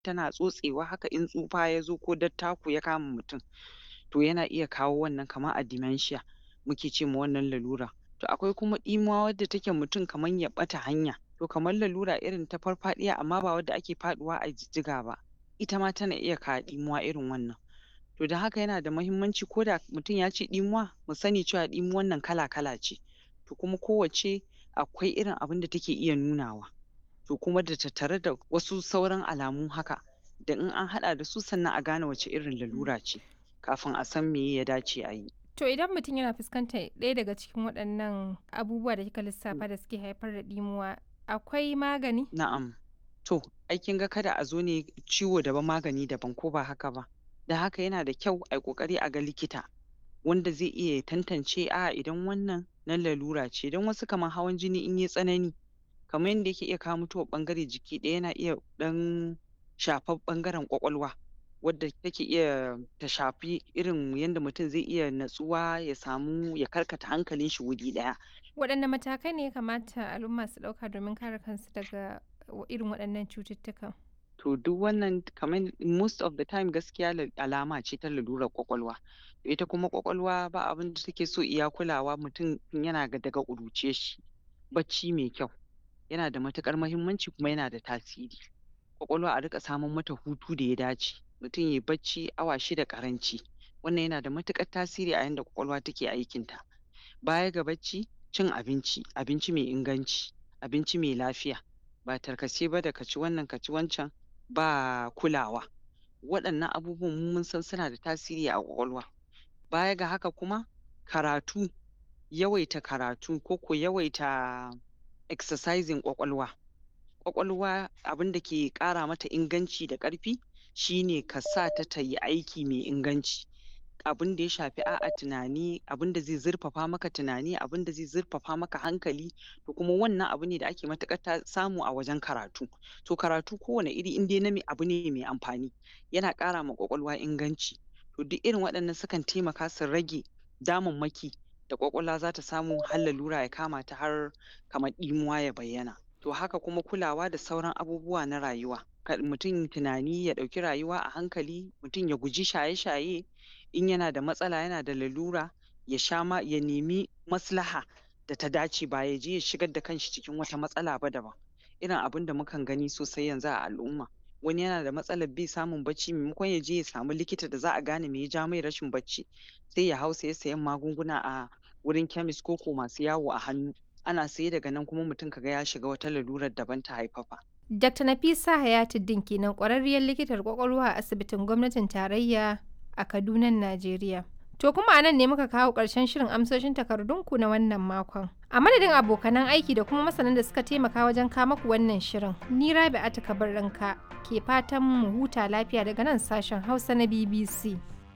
tana tsotsewa haka in tsufa ya zo ko dattako ya kama mutum to yana iya kawo wannan kamar a dementia muke ce ma wannan lalura to akwai kuma ɗimuwa wadda take mutum kamar ya ɓata hanya to kamar lalura irin ta farfaɗiya amma ba wadda ake faɗuwa a jijjiga ba ita ma tana iya kawo ɗimuwa irin wannan to don haka yana da muhimmanci ko da mutum ya ce ɗimuwa mu sani cewa ɗimuwan nan kala-kala ce to kuma kowacce akwai irin abin da take iya nunawa to kuma da tattare da wasu sauran alamu haka da in an haɗa da su sannan a gane wace irin lalura ce kafin a san meye ya dace a yi. To idan mutum yana fuskantar ɗaya daga cikin waɗannan abubuwa da kika lissafa da suke haifar da ɗimuwa akwai magani? Na'am. To, ai kin ga kada a zo ne ciwo daban magani daban ko ba haka ba. Da haka yana da kyau ai ƙoƙari a ga likita wanda zai iya tantance a'a idan wannan na lalura ce don wasu kamar hawan jini in yai tsanani kamar yanda yake iya kawo mutuwar ɓangare jiki ɗaya yana iya ɗan shafar ɓangaren ƙwaƙwalwa wadda take iya ta shafi irin yanda mutum zai iya natsuwa ya samu ya karkata hankalin shi wuri ɗaya. Waɗanne matakai ne ya kamata al'umma su ɗauka domin kare kansu daga irin waɗannan cututtukan? To duk wannan kamar most of the time gaskiya alama ce ta lalurar ƙwaƙwalwa. Ita kuma ƙwaƙwalwa ba abin da take so iya kulawa mutum tun yana daga ƙuruciyar shi. Bacci mai kyau yana da matuƙar muhimmanci kuma yana da tasiri. Ƙwaƙwalwa a riƙa saman mata hutu da ya dace. Mutum yai bacci awa shida ƙaranci. Wannan yana da matuƙar tasiri a yanda ƙwaƙwalwa take aikinta. Baya ga bacci, cin abinci, abinci mai inganci, abinci mai lafiya. Ba tarkace ba da ka ci wannan ka ci wancan ba kulawa. Waɗannan abubuwan mu mun san suna da tasiri a ƙwaƙwalwa. Baya ga haka kuma karatu, yawaita karatu ko ko yawaita exercising ƙwaƙwalwa. Ƙwaƙwalwa abin da ke ƙara mata inganci da ƙarfi shi ne ka sa ta ta yi aiki mai inganci. Abin da ya shafi a'a tunani, abin da zai zurfafa maka tunani, abin da zai zurfafa maka hankali to kuma wannan abu ne da ake matuƙar samu a wajen karatu. To karatu kowane iri in dai na abu ne mai amfani yana ƙara ma ƙwaƙwalwa inganci. To duk irin waɗannan sukan taimaka su rage damammaki da ƙwaƙwalwa za ta samu har lalura ya kama ta har kamar ɗimuwa ya bayyana. To haka kuma kulawa da sauran abubuwa na rayuwa. Kar mutum tunani ya ɗauki rayuwa a hankali, mutum ya guji shaye-shaye, in yana da matsala yana da lalura ya sha ma ya nemi maslaha da ta dace ba ya je ya shigar da kanshi cikin wata matsala ba daban. Irin abin da mukan gani sosai yanzu a al'umma. Wani yana da matsalar bai samun bacci maimakon ya je ya samu likita da za a gane me ya ja mai rashin bacci sai ya hau saye sayen magunguna a wurin chemist ko ko masu yawo a hannu. Ana saye daga nan kuma mutum ka ga ya shiga wata lalurar daban ta haifafa. Dr. Nafisa Hayatuddin kenan ƙwararriyar likitar ƙwaƙwalwa a asibitin gwamnatin tarayya a Kadunan Najeriya. To kuma a nan ne muka kawo ƙarshen shirin amsoshin takardunku na wannan makon. A madadin abokanan aiki da kuma masanan da suka taimaka wajen kawo maku wannan shirin, ni Rabi'atu Kabirranka ke fatan mu huta lafiya daga nan sashen Hausa na BBC.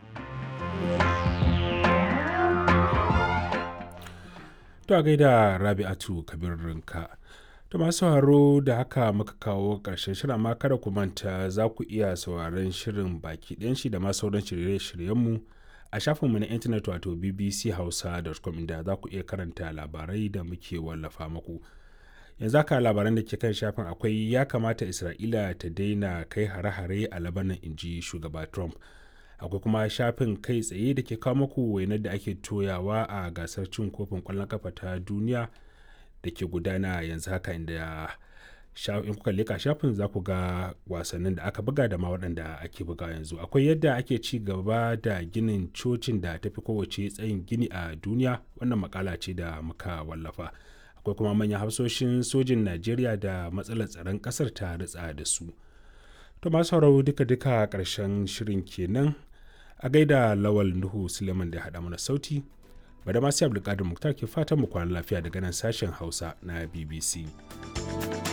To a gaida Rabi'atu Kabirranka. To masu sauraro da haka muka kawo ƙarshen shirin amma kada ku manta za ku iya sauraron shirin baki ɗayan shi da ma sauran shirye-shiryenmu a shafinmu na intanet wato bbchausa.com inda za ku iya karanta labarai da muke wallafa muku. Yanzu haka labaran da ke kan shafin akwai ya kamata Isra'ila ta daina kai hare-hare a Labanan inji shugaba Trump. Akwai kuma shafin kai tsaye da ke kawo muku wainar da ake toyawa a gasar cin kofin ƙwallon kafa ta duniya. da ke gudana yanzu haka inda in kuka leka shafin za ku ga wasannin da aka buga da ma waɗanda ake buga yanzu akwai yadda ake ci gaba da ginin cocin da tafi kowace tsayin gini a duniya wannan makala ce da muka wallafa akwai kuma manyan hafsoshin sojin najeriya da matsalar tsaron ƙasar ta ritsa da su to masu sauraro duka-duka ƙarshen shirin kenan a gaida lawal nuhu suleiman da haɗa mana sauti bada masu abdulkadir muktar ke fatan mu kwana lafiya daga nan sashen hausa na bbc